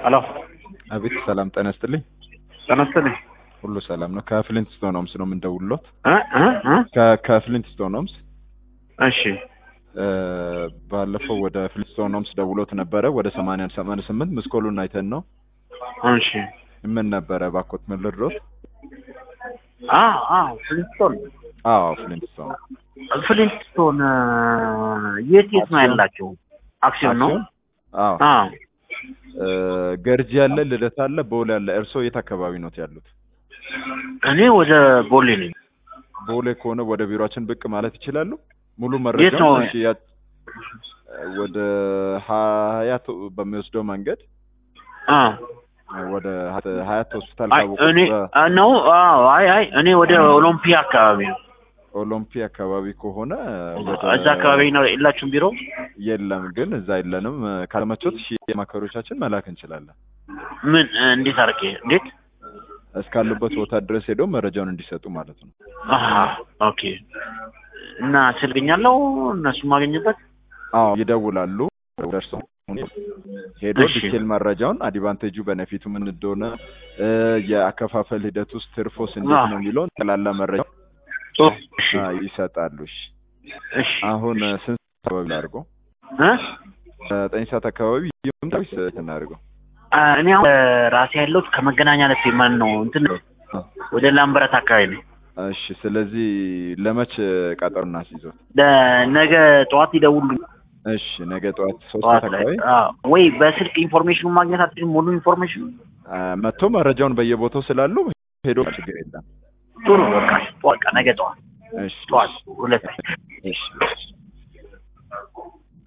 ሄሎ አቤት ሰላም ጤና ይስጥልኝ። ጤና ይስጥልኝ። ሁሉ ሰላም ነው። ከፍሊንት ስቶን ሆምስ ነው የምንደውልሎት። እ እ እ ከ- ከፍሊንት ስቶን ሆምስ እሺ እ፣ ባለፈው ወደ ፍሊንትስቶን ሆምስ ደውሎት ነበረ። ወደ ሰማንያ ሰማንያ ስምንት ምስኮሉን አይተን ነው። እሺ ምን ነበረ ባኮት ምን ልድሮት? አ አ ፍሊንትስቶን አዎ ፍሊንትስቶን ፍሊንትስቶን እ፣ የት የት ነው ያላቸው? አክሲዮን ነው። አክሲዮን? አዎ አ እ፣ ገርጂ ያለ ልደታ አለ፣ ቦሌ ያለ። እርስዎ የት አካባቢ ኖት ያሉት? እኔ ወደ ቦሌ ነኝ። ቦሌ ከሆነ ወደ ቢሮአችን ብቅ ማለት ይችላሉ። ሙሉ የት ነው? መረጃውን እሺ፣ ያ- ወደ ሀያት በሚወስደው መንገድ አ ወደ ሀያት ሆስፒታል አይ ካወቁት እኔ አ፣ ነው አዎ፣ አይ አይ እኔ ወደ ኦሎምፒያ አካባቢ ነው። ኦሎምፒ አካባቢ ከሆነ ወደ እዛ አካባቢ ነው የላችሁም ቢሮ? የለም፣ ግን እዛ የለንም። ካልመቾት ሺ ማከሮቻችን መላክ እንችላለን። ምን እ፣ እንዴት አድርጌ እንዴት? እስካሉበት ቦታ ድረስ ሄደው መረጃውን እንዲሰጡ ማለት ነው። አሀ ኦኬ። እና ስልገኛለሁ እነሱ ማገኝበት አዎ ይደውላሉ። ደርሰው ሄዶ እሺ። ዲቴል መረጃውን አድቫንቴጁ በነፊቱ ምን እንደሆነ እ፣ የአከፋፈል ሂደት ውስጥ ትርፎስ እንዴት አዎ። ነው የሚለውን ጠቅላላ መረጃ እሺ አ፣ ይሰጣሉ። እሺ እሺ አሁን እ፣ ስንት አካባቢ ላድርገው? እ ዘጠኝ ሰዓት አካባቢ ይምጣ ወይስ የት እናድርገው? አ፣ እኔ አሁን ራሴ ያለሁት ከመገናኛ ለፌ ማን ነው እንትን ወደ ላምበረት አካባቢ ነው። እሺ ስለዚህ ለመች ቀጠሮ እናስይዞት? ለነገ ጠዋት ይደውሉ። እሺ ነገ ጠዋት ሶስት ጠዋት ሰዓት ላይ አካባቢ አዎ። ወይ በስልክ ኢንፎርሜሽኑ ማግኘት አትችልም? ሙሉ ኢንፎርሜሽኑ አ፣ መጥቶ መረጃውን በየቦታው ስላሉ ሄዶ ችግር የለም። ጥሩ በቃ ጠዋት ነገ ጠዋት እሺ ጠዋት ሁለት እሺ እሺ